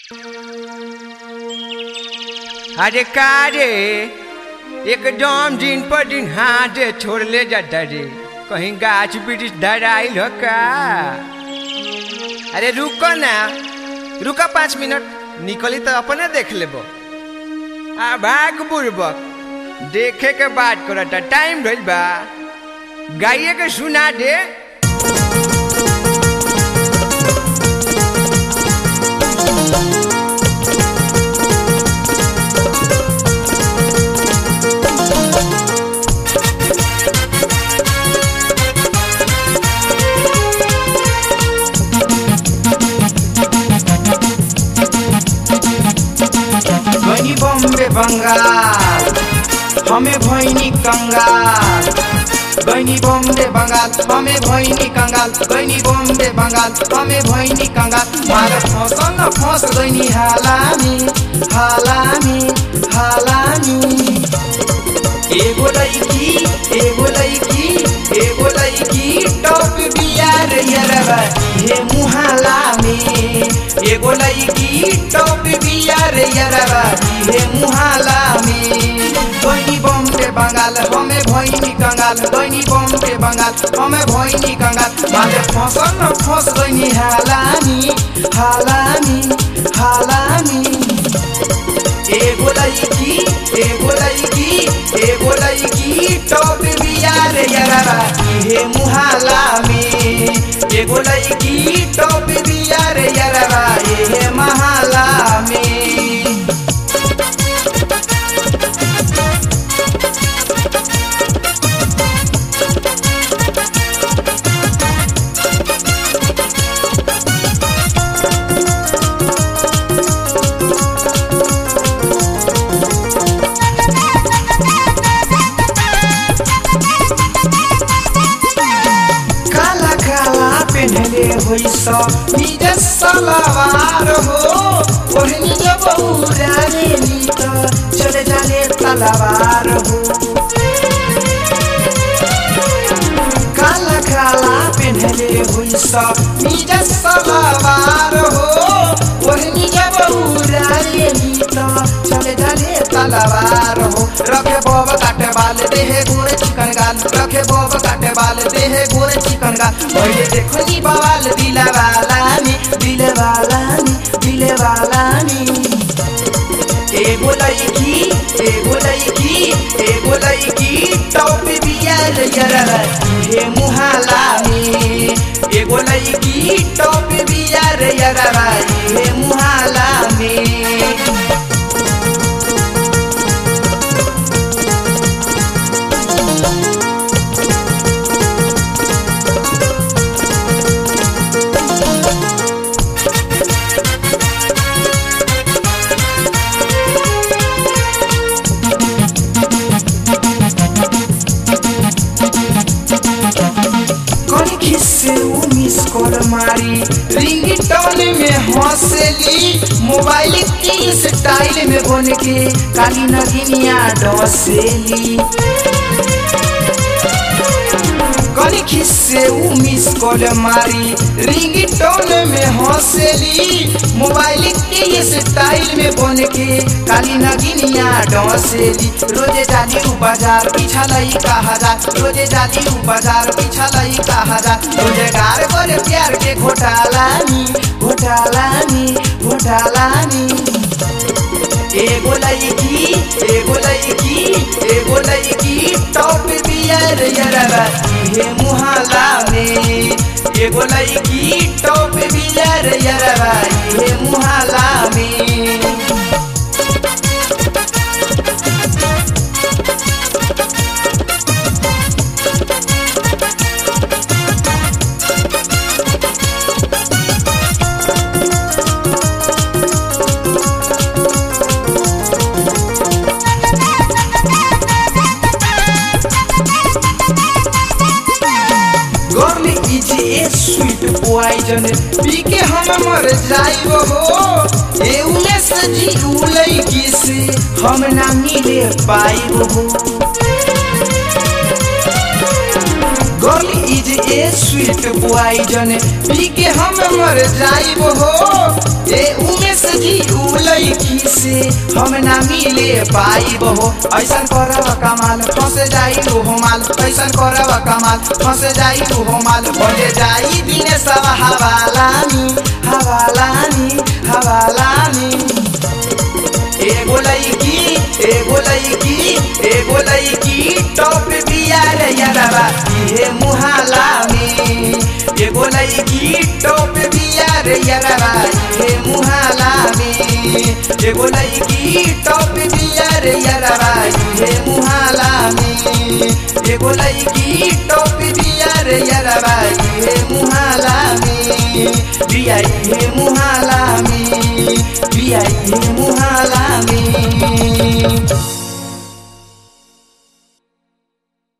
अरे का रे एकदम दिन पर दिन हाथ छोड़ ले जाता रे कहीं गाछ वृक्ष धराइल हो का अरे रुको ना रुका पाँच मिनट निकली तो अपने देख लेबो आ भाग बुड़बक देखे के बात करता टाइम भइल बा गाइए के सुना दे गनी बम्बे बंगाल हमें भैनी कंगाल गनी बम्बे बंगाल हमें भैनी कंगाल गनी बम्बे बंगाल हमें भैनी कंगाल मार फसल न फंस गनी हालामी हालामी हालामी एगो लड़की एगो लड़की एगो लड़की टॉप बियार यरबा हे मुहाला में एगो लड़की टॉप बियार यरबा हे मुहाला में बनी बम्बे बंगाल हमें भैनी कंगाल बनी बम्बे बंगाल हमें भैनी कंगाल माले फसल न फंस गनी हालामी हालामी हालामी एगो लड़की एगो लड़की एगो लड़की टॉप बियार यरबा हे मुहाला में एगो लड़की टॉप बियार यरबा हे महाला में काला काला पेन्हले होइ सब निज सलवार हो ओढ़नी जब उड़ाने नी त चले जाने तलवार हो काला काला पेन्हले होइ सब निज सलवार हो ओढ़नी जब उड़ाने नी त चले जाने तलवार हो रखे बब काटे बाल देहे गोरे चिकन गाल रखे बब काटे बाल देहे गोरे चिकन गाल पहिले देखो नी बवाल दिले वाला नी दिले वाला नी दिले वाला नी एगो लड़की एगो लड़की एगो लड़की टॉप बियार यररा हे मुहाला में एगो लड़की टॉप बियार यररा हे मुहाला में कौन खिस्से उ मिस कॉल मारी रिंगटोन में हंसली मोबाइल की स्टाइल में बन के काली नगिनिया डसेली कौन खिस्से उ मिस कॉल मारी रिंगटोन में हंसली मोबाइल की स्टाइल में बन के काली नगिनिया डसेली रोजे जाली उ बाजार पीछा लई का हजार रोजे जाली उ बाजार पीछा लई का हजार रोजगार करे प्यार के घोटालानी घोटालानी घोटालानी एगो लड़की एगो लड़की एगो लड़की टॉप बियर यरबा हे मुहाला में एगो लड़की टॉप बियर यरबा हे मुहाला में girl is a sweet poison पी के हम मर जाइब हो ए उमे से जी उलई की से हम ना मिले पाइब हो girl is a sweet poison पी के हम मर जाइब हो ए उमे से जी से हम ना मिले पाई बहो ऐसन करब कमाल फंस जाई ओहो माल ऐसन करब कमाल फंस जाई ओहो माल बजे जाई दिन सब हवालानी हवालानी हवालानी एगो लईकी एगो लईकी एगो लईकी टॉप बिया रे यारबा इहे मुहाला में एगो लईकी टॉप बिया रे यारबा इहे मुहाला में एगो लईकी टॉप बिया रे यारबा इहे मुहाला में एगो लईकी टॉप बिया रे यारबा इहे मुहाला में बिया इहे मुहाला में बिया इहे